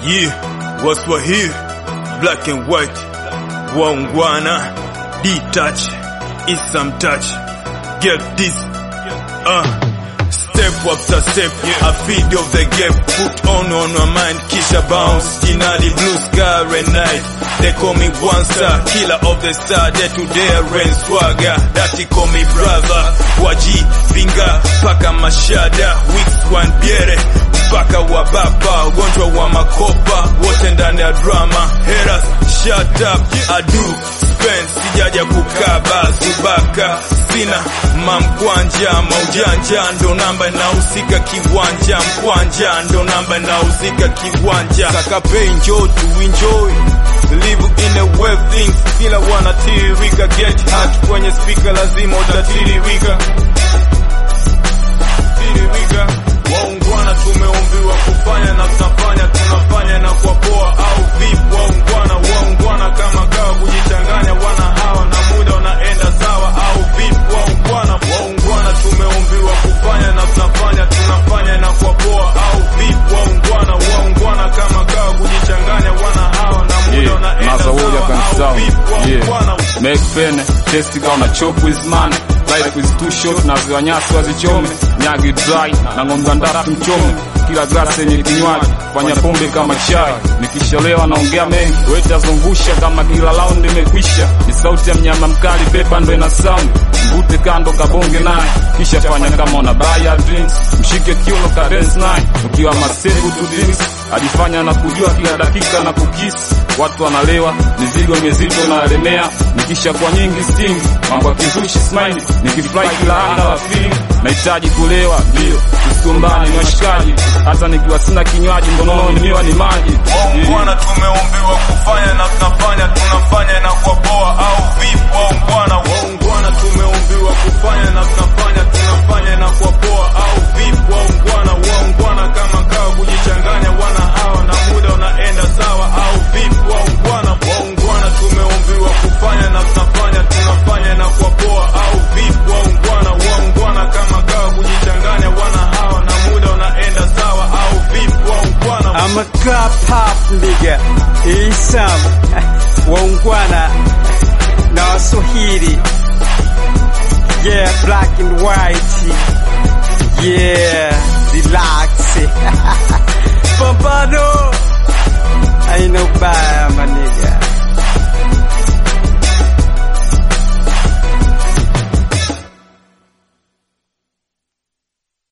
Yeah, Waswahili, black and white, waungwana, D-touch, Isam touch, get this, uh, step after step, a feed of the gap, put on on my mind, kisha bounce, Jinali blue sky and night, they call me one star, killer of the star, day to day rain swagger, that call me brother, waji, finger, paka mashada, weeks one biere, mpaka wa baba, ugonjwa wa makopa, wote ndani ya drama, haters, shut up, adu, spend, sijaja kukaba, zubaka, sina mamkwanja, maujanja, ndo namba inahusika kiwanja, mkwanja, ndo namba inahusika kiwanja, sakape enjoy to enjoy Live in a web things, kila wanatiririka, get hot kwenye speaker, lazima utatiririka tiririka. Waungwana tumeumbiwa kufanya na tunafanya, tunafanya na kwa poa au vipi? Waungwana, waungwana kama kawa kujichanganya, wana hawa na muda unaenda sawa au vipi? Waungwana, waungwana tumeumbiwa kufanya na tunafanya, tunafanya na kwa poa au vipi? Waungwana, waungwana kama kawa kujichanganya, wana hawa na muda Yeah, unaenda Maza Warrior sawa can au sound. vipi? Waungwana, Yeah. Make pen, test gonna chop with man. Life is too short na ziwa nyasi wazichome. Nyagi dry na ng'ombe ndafu mchome. Kila glasi yenye kinywaji fanya pombe kama chai. Nikishalewa naongea mengi, wetazungusha kama kila round imekwisha. Ni sauti ya mnyama mkali, pepa ndo ina sound. Mvute kando kabonge naye, kisha fanya kama una buy a drinks. Mshike kiuno ka dance naye, ukiwa masevu tu drinks. Alifanya na kujua kila dakika na kukisi. Watu wanalewa, mizigo mizito na alemea. Nikisha kwa nyingi sting, mambo ya kizushi smile. Nikifly kila anga wa feeling. Nahitaji kulewa, ndio tusigombane ni washikaji. Hata nikiwa sina kinywaji, mkononi niwa ni maji. Waungwana tumeumbiwa kufanya na tunafanya, tunafanya na kwa poa au vipi? Waungwana, waungwana tumeumbiwa kufanya na tunafanya, tunafanya na kwa poa au vipi? Waungwana, waungwana kama kawa kujichanganya, wana hawa na muda unaenda sawa au vipi? Waungwana, waungwana tumeumbiwa kufanya na tunafanya, tunafanya na kwa poa au vipi? Waungwana, waungwana kama kawa kujichanganya, wana hawa na muda unaenda sawa au vipi? Waungwana, I'm a club pop nigga Isam waungwana na Waswahili yeah black and white yeah relax pambano aina ubaya maniga